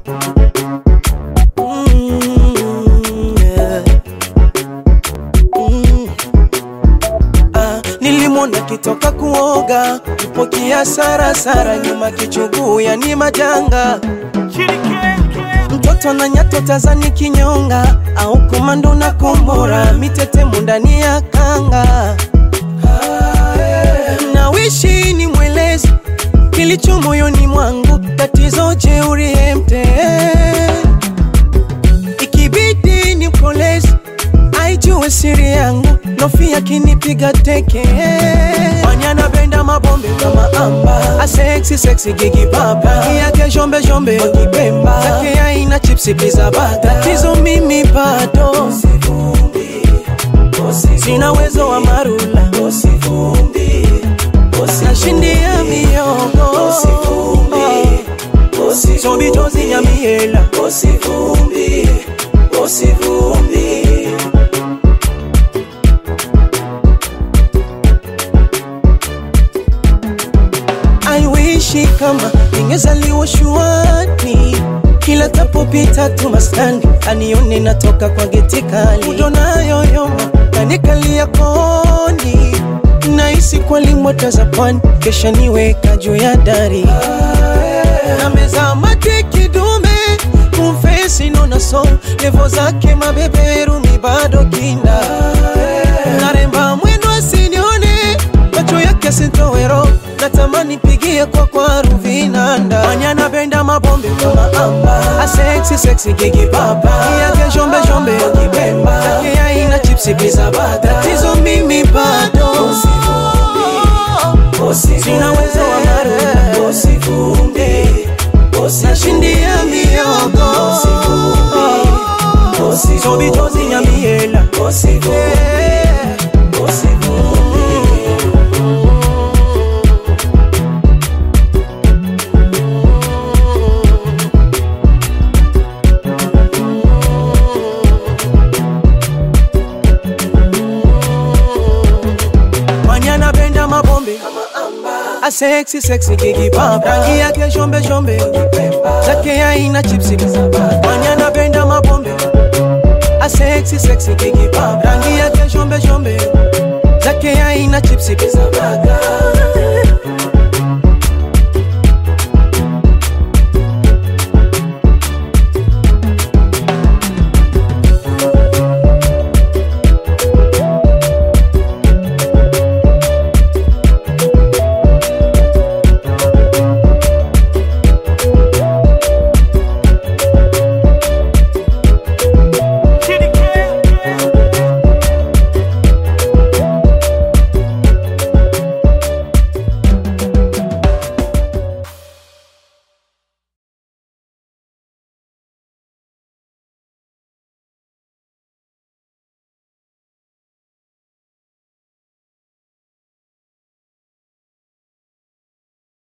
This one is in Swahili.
Mm, yeah. Mm. Ah, nilimwona kitoka kuoga kupokia sara sara nyuma kichuguu yani majanga mtoto na nyato tazani kinyonga au komando na kombora mitetemo ndani ya kanga nawishi ni mwelezi kilicho moyoni mwangu tatizo jeuri emte ikibidi ni mkolezi aijue siri yangu nofia kinipiga teke manyana benda mabombe kama amba aseksi seksi gigi baba yake shombe shombe wakipemba zake aina chipsi pizza bata tatizo mimi bado sina uwezo wa marula nashindia miogo sobitozi nyamiela aiwishi kama ningezaliwa shuani kila tapopita tu maskani anione natoka kwa geti kali udonayoyoma nanikalia koni nahisi kwalimwata za pwani kesha niweka juu ya dari na meza mate kidume kumfesi nona so levo zake mabeberu mi bado kinda naremba mwendo asinione macho yake sintowero natamani pigie kwa kwaru vinanda manyana benda mabombe kama amba aseksi seksi gigi baba yake shombe shombe kibemba yake aina chipsi pizza bata tatizo mimi bado sina uwezo wa maru nashindia miogo sobitozi nyamiela manyana benda mabombe aseksi seksi gigi baba rangi yake shombe shombe zake aina chipsi manyana benda mabombe aseksi seksi gigi baba rangi yake shombe shombe zake aina chipsi